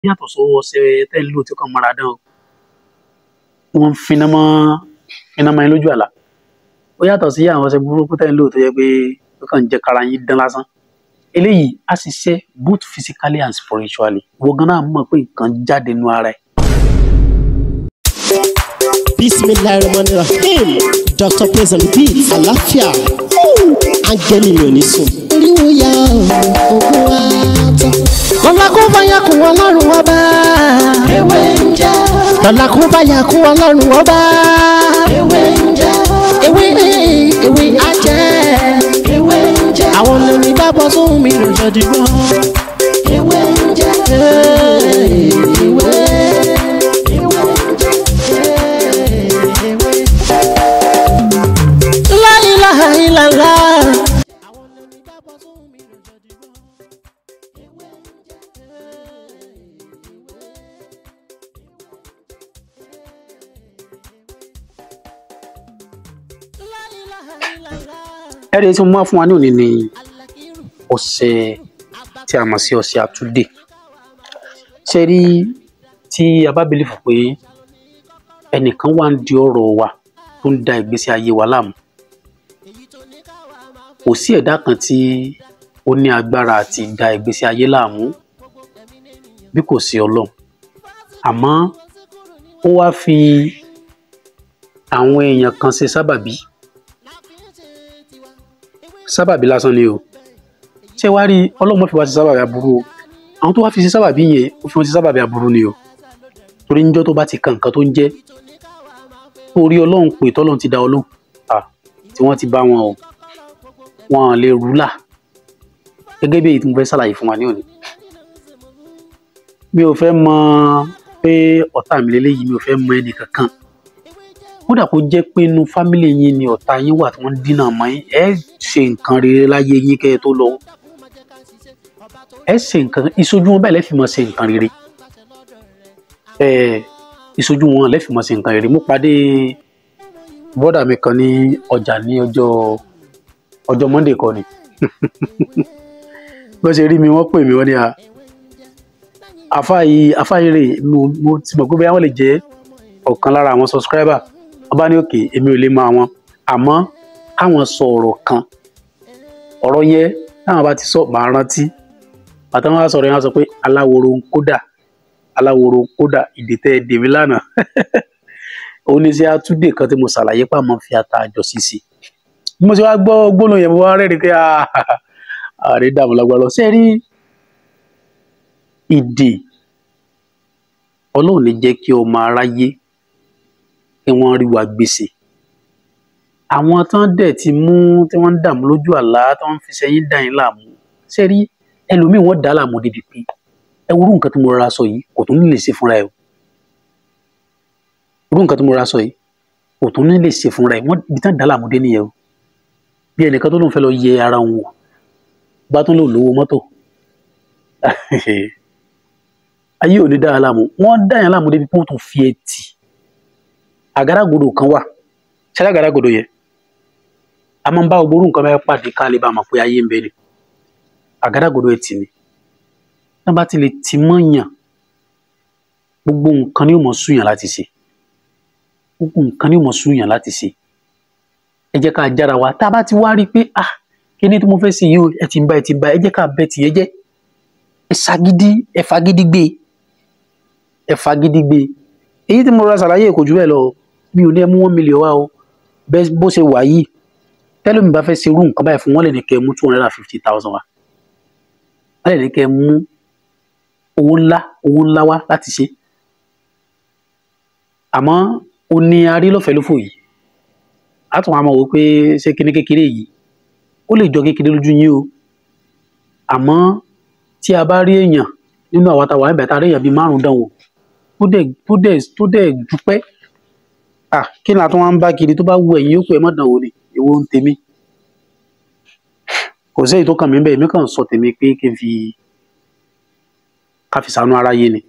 yàtọ̀ sọ́wọ́ ọṣẹ tẹ́ ń lò tí ó kàn mọ́ra dán o wọ́n ń finá mọ́ finá mọ́ yín lójú àlá ó yàtọ̀ sí àwọn ọṣẹ burúkú tẹ́ ń lò tó yẹ pé ó kàn ń jẹ́ kára yín dán lásán eléyìí á ṣiṣẹ́ both physically and spiritually wọ́n gan náà mọ̀ pé nǹkan jáde nínú ara ẹ̀ bismillahirrahmanirrahim dr praise and beat àlàáfíà áńgẹ́lì mi ò ní sùn. oríwo ya ògùn wa tán. lọ́la kó bá yà kún ọlọ́run ọba. ewé ń jẹ́. lọ́la kó bá yà kún ọlọ́run ọba. ewé ń jẹ́. ewé ewé ajẹ́. ewé ń jẹ́. àwọn olórin bá bọ́ sóhun mi lọ́jọ́ dìgbọ́. ewé ń jẹ́. ewé ewé ń jẹ́. ewé. La ilaha illallah. ẹ̀rí tí mo máa fún wa ní òní ni ọṣẹ tí a mọ̀ sí ọṣẹ àtúndè ṣe rí tí a bá believe pé ẹnìkan wà ń di ọ̀rọ̀ wa tó ń da ìgbésí ayé wa láàmú kò sí ẹ̀dá kan tí ó ní agbára àti da ìgbésí ayé láàmú bí kò sí ọlọ́run àmọ́ ó wá fi àwọn èèyàn kan ṣe sábàbí sábàbí lásán ni o ṣé wàá rí ọlọ́run fi wá ṣe sábàbí aburú o àwọn tó wá fi ṣe sábàbí yẹn ó fi wọn ṣe sábàbí aburú ni o torí níjọ́ tó bá ti kan nǹkan tó ń jẹ́ torí ọlọ́run pè tọ́lọ́run ti dá ọlọ́run à tí wọ́n ti bá wọn o wọn lè rúlà gẹ́gẹ́ bí èyí tí mo fẹ́ ṣàlàyé fún wa ní òní mi ò fẹ́ mọ pé ọ̀tá mi lélẹ́yìí mi ò fẹ́ mọ ẹnì kankan kódà kó jẹ́ pé inú fámìlì yín ni ọ̀tá yín wà tí wọ́n ń dínà mọ́ yín ẹ ṣe nǹkan rere láyé yín kẹ́ ẹ tó lọ ẹ ṣe nǹkan ìṣojú wọn bẹ́ẹ̀ lẹ́fì mọ́ ṣe nǹkan rere ẹ ìṣojú wọn lẹ́fì mọ́ ṣe nǹkan rere mo pàdé bọ́dà mi kan ní ọjà ní ọjọ́ ọjọ́ monday kọ́ ni bó ṣe rí mi wọ́n pè mí wọ́n ní a àfáàyè àfáàyè rè mo mo ti mọ̀ pé bóyá wọ́n lè jẹ́ ọ̀kan lára àwọn subscriber wọ́n bá ní òkè èmi ò lè mọ àwọn àmọ́ káwọn sọ ọ̀rọ̀ kan ọ̀rọ̀ yẹn táwọn bá ti sọ màá rántí àtàwọn á sọ̀rọ̀ yẹn á sọ pé aláwòrò ń kódà aláwòrò ń kódà ìdètẹ́ dèmí lánàá oníṣẹ́ àtúndè kan tí mo ṣàlàyé pàmò fi ata àjọ sísè bí mo ṣe wá gbọ́ gbóná yẹn mo wá rẹ́rìí pé ààrẹ dààmú lágbára ṣe rí ìdè ọlọ́run ní jẹ́ kí ọmọ aráyé kí wọ́n rí wa gbèsè àwọn tán dẹ̀ ti mú tí wọ́n ń dààmú lójú àlá tí wọ́n ń fi sẹ́yìn dà yín láàmú ṣe rí ẹlòmíì wọ́n dà á láàmú débi pé ẹ wo irú nǹkan tí mo rọra sọ yìí kò tún ní lè ṣe fúnra ẹ o irú nǹkan tí mo rọra sọ yìí kò tún ní lè ṣe fúnra ẹ wọ́n ibi tán dà á láàmú dé nìyẹn o bí ẹnìkan tó lóun fẹ́ lọ yẹ ara òun wò bá tún lò lówó mọ́tò ayé ò ní dá yàn láàmú wọ́n dá yàn láàmú débi pé wọ́n tún fi ẹtì àgádágodo kan wà ṣẹlẹ àgádágodo yẹn a máa ń bá ogboru nǹkan bẹ́ẹ̀ pàdé ká lè bá a mọ̀ pé ayé ń bẹ ni àgádágodo ẹtì ni náà bá ti lè ti mọ́yàn gbogbo nǹkan ni yóò mọ̀ súyàn láti ṣe gbogbo nǹkan ni yóò mọ̀ súyàn láti ṣe ẹ jẹ́ ká jára wa tá a bá ti wá rí i pé ah kí ni tí mo fẹ́ ṣe yìí o ẹ ti ń bá ẹ ti ń bá ẹ jẹ́ ká bẹ tìyẹn jẹ́ ẹ ṣagídí ẹ fagídí gbé ẹ fagídí gbé èyí tí mo rọra ṣàlàyé kò jù bẹ́ẹ̀ lọ mi ò ní ẹ mú one million wá o bẹ́ẹ̀ bó ṣe wà yìí tẹ́lẹ̀ mi bá fẹ́ ṣe irú nǹkan báyìí fún wọn lè ní kẹ́ ẹ mú two hundred and fifty thousand wá wọ́n lè ní kẹ́ ẹ mú owó ńlá owó ńlá wá láti ṣe àmọ́ o ní arí lọ́fẹ̀ẹ́ lófò yìí a tún wá mọ̀ wò pé ṣé kíní kékeré yìí ó lè jọ kékeré lójú yín o àmọ́ tí a bá rí èèyàn nínú àwọn àtàwọn àìbẹ̀ tá a rí èèyàn bíi márùn-ún dán wò tó dẹ̀ tó dẹ̀ tó dẹ̀ dúpẹ́ à kí ni àtúnwá ń bá kiri tó bá wù ẹ̀yìn yókù ẹ̀ má dán wò ni èwo ń tèmi kò sí èyí tó kàn mí bẹ́ẹ̀ èmi kàn sọ tèmi pé kí n fi ká fi ṣàánú aráyé ni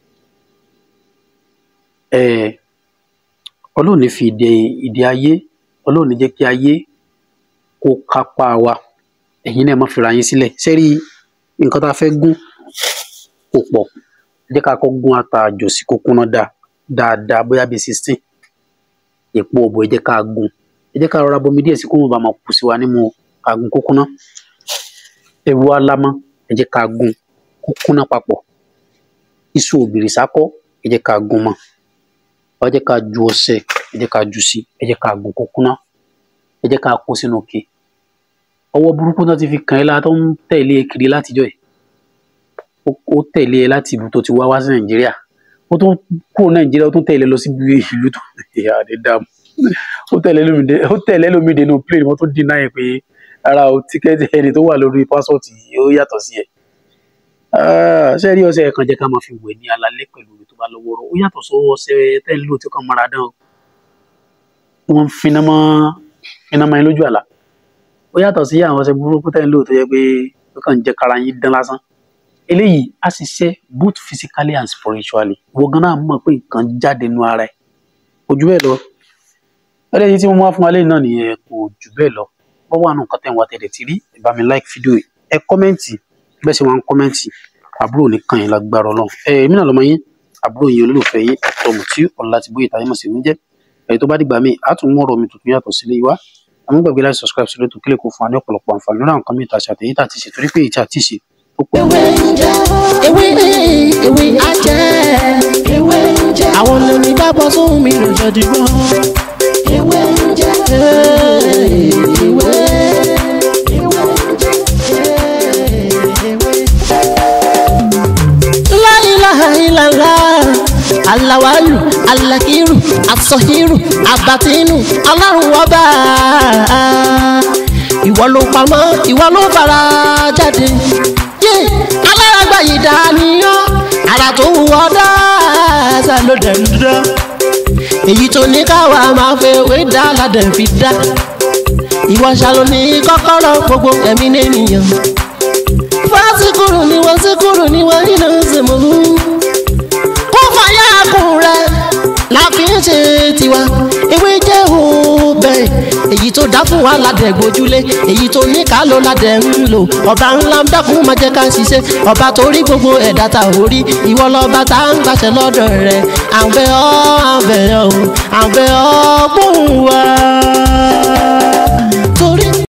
ẹ ọlọ́run ní fi ìdè ìdè ayé ọlọ́run ní jẹ́ kí ayé kó kápá wa ẹ̀yin náà má fira yín sílẹ̀ sẹ́rí nǹkan tá a fẹ́ gún kò pọ̀ ẹ jẹ́ ká kọ́ gún ata àjòsí kó kúnná dáa dáadáa bóyá bíi sixteen èpo ọ̀bọ̀ ẹ jẹ́ ká gún ẹ jẹ́ ká rọra bomi díẹ̀ sí kó wọn bá máa kù sí wa nímú ká gún kó kúnná ẹ̀wù alámọ́ ẹ jẹ́ ká gún kó kúnná papọ̀ iṣu òbìrì sákọ́ ẹ jẹ́ ká gún mọ́ ẹ jẹ́ ká ju ọṣẹ ẹ jẹ́ ká jù sí ẹ jẹ́ ká gún kó kúnná ẹ jẹ́ ká kó sínú òkè ọwọ́ burúkú náà ti fi kàn ẹ́ la tó ń tẹ̀lé e kiri látijọ́ ẹ̀ ó tẹ̀lé ẹ láti ìlú tó ti wá wá sí nàìjíríà ó tún kúrò nàìjíríà ó tún tẹ̀lé lọ síbi ìlú tó ìyá àdé dààmú ó tẹ̀lé lómìnira ó tẹ̀lé lómìnira nínú plane wọ́n tún dínà ẹ̀ pé ara o tíkẹ́ẹ̀tì ẹni tó wà lórí pásọ̀tì ó yàtọ̀ sí ẹ̀ ṣé rí ọṣẹ kan jẹ́ ká máa fi wẹ̀ ní alalẹ́ pẹ̀lú omi tó bá lọ́wọ́ rọ ó yàtọ̀ sọ́wọ́ ọṣẹ tẹ́ ń lò tí ó kàn mọ́ra dán o wọ́n finá mọ́ finá mọ́ ẹ lójú àlá ó yàtọ̀ sí àwọn ọṣẹ burúkú tẹ́ ń lò tó yẹ pé ó kàn jẹ́ kára yín dán lásán eléyìí á ṣiṣẹ́ both physically and spiritually wọ́n gan náà mọ̀ pé nǹkan jáde nínú ara ẹ̀ kò jù bẹ́ẹ̀ lọ eléyìí tí mo wá fún wa lẹ́yìn náà nìyẹn kò jù bẹ́ẹ̀ lọ wọ́n wà nù nǹkan tẹ̀ ń wá tẹ̀lé tí rí ẹ bá mi like fídíò yìí ẹ kọ́mẹ́ǹtì bẹ́ẹ̀ ṣe wọn kọ́mẹ́ǹtì àbúrò ní kàn yín lágbára ọlọ́run ẹ èmi náà lọ́mọ yín àbúrò yín olólùfẹ́ yín tọmù tí ọ̀la ti bóyá ìtàyẹ̀mọ̀ sí mi jẹ́ èyí tó bá dìgbà míì á tún mú ọ̀rọ̀ mi tuntun yàtọ̀ sílé wa àmọ́ gbàgbé láti subscribe sílé tó kílẹ̀ kó fún wa ní ọ̀pọ̀lọpọ̀ àǹfààní lórí àwọn kan mìíràn àti àtẹ̀yìn tàti ṣe torí pé ìtì àti ṣe ó pọ̀. ewé ń jẹ ewé ewé ajẹ ewé ń jẹ àwọn lórí bá bọ́ sóhun mi lò jọ dìgbọ́. ewé ń jẹ ewé ewé ń jẹ ewé. La ilaha illallah alawalu alakiru asọhiru abatinu ọlọ́run ọba ìwọ ló pamọ́ ìwọ ló fara jáde yé alárágbá yìí dániyàn ara tó wù ọ́ dáadáa ló dẹ̀ ń dán èyí tó ní káwa máa fẹ́ wé dá ládẹ̀ fi dá ìwọ ṣàlò ní kọ́kọ́rọ́ gbogbo ẹ̀mí nìyẹn fásikúrú ni wọ́n síkúrú ni wọ́n nínú sèmọ́lú kó fàyà kùn rẹ̀ la fi ń ṣe tiwa ewé jẹ́ òbẹ̀ èyí tó dá fún wa ládẹ̀ gbójúlé èyí tó ní ká ló ládẹ̀ ń lò ọba ńlá ń dákun máa jẹ́ ká ṣiṣẹ́ ọba tó rí gbogbo ẹ̀dá ta ò rí ìwọ lọ́ba tá ń gbàṣẹ lọ́dọ̀ rẹ̀ à ń bẹ̀ ọ́ à ń bẹ̀ ọ́ à ń bẹ̀ ọ́ gbóhùn wa.